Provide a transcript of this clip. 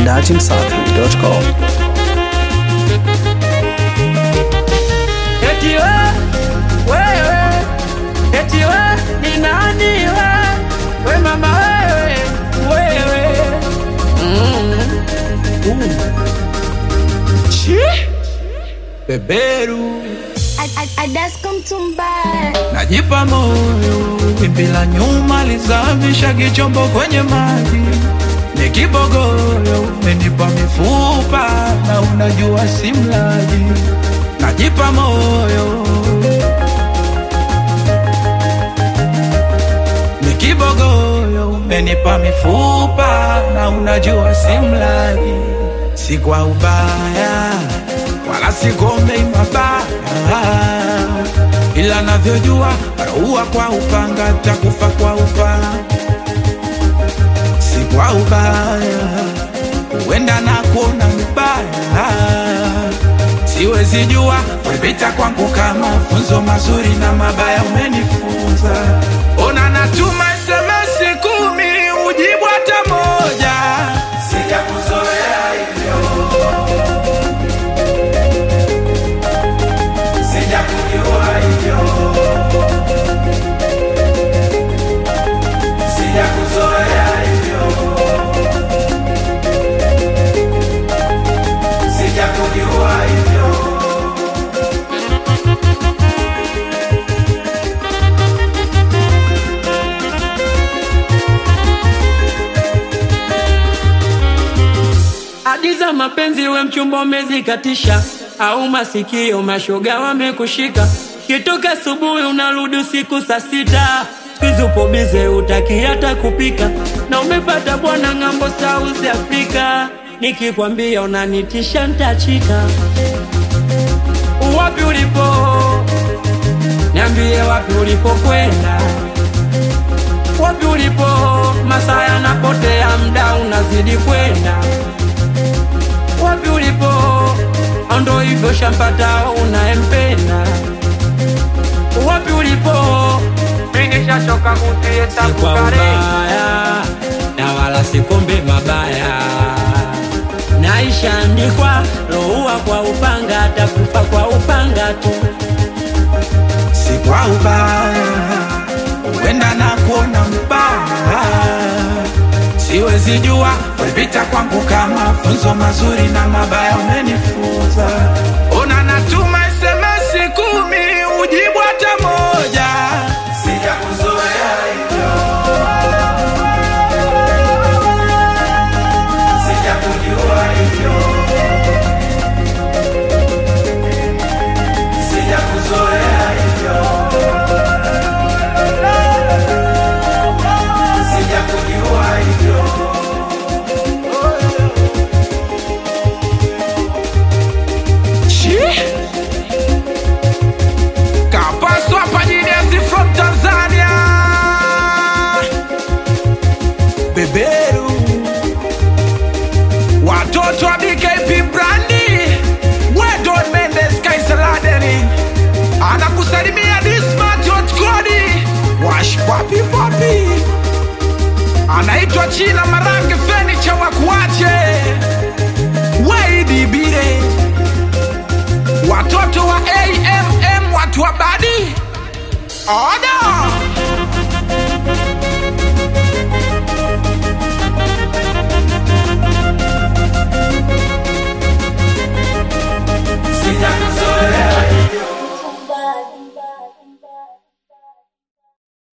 datimsafi.com. Eti we, wewe, eti we, ni nani we? We mama wewe, wewe. Mm. Uh. Chi? Beberu Adasko mtumba najipa moyo, wimbi la nyuma lizamisha kichombo kwenye maji, ni kibogoyo, umenipa mifupa na unajua si mlaji, najipa moyo ni kibogoyo, umenipa mifupa na unajua si mlaji, si kwa ubaya wala sigombei mabaya, ila navyojua raua kwa upanga takufa kwa upanga, si kwa ubaya, huenda na kuona mbaya, siwezi jua wepita kwangu kama funzo mazuri na mabaya umenifunza. Ona natuma SMS kumi ujibu hata moja, sijakuzoea hivyo sijakujua hivyo, sijakuzoea hivyo, sijakujua hivyo. Hadi za mapenzi we mchumba umezikatisha, au masikio mashoga wamekushika, kitoka asubuhi unarudi usiku saa sita, siku upo bize utaki hata kupika, na umepata bwana ng'ambo South Africa, nikikwambia unanitisha ntachika. Wapi ulipo? Niambie wapi ulipokwenda, wapi ulipo? Masaa yanapotea, mda unazidi kwenda wapi ulipo? Ndo hivyo shampata unayempenda. Wapi ulipo? Ningeshachoka kutie si kwa ubaya na wala sikombe mabaya, naishaandikwa loua kwa upanga, takufa kwa upanga tu. si kwa ubaya, huenda na kuona mbaya, siwezi jua wepita kwangu kama funzo mazuri na mabaya umenifunza. Ona natuma SMS kumi ujibu hata moja, sijakuzoea hivyo, sijakujua hivyo, sijakuzoea hivyo, sijakujua hivyo. Chi? Kapaswa Panyinesi from Tanzania Beberu Watoto wa BKP Brandi Wedon Mendes Kaisaladeni Anakusalimia Dismat Kodi Wash Papi Papi Anaitwa Chila Marange Fenicha Wakuache Waidi Bire watoto wa AMM watu wa badi oda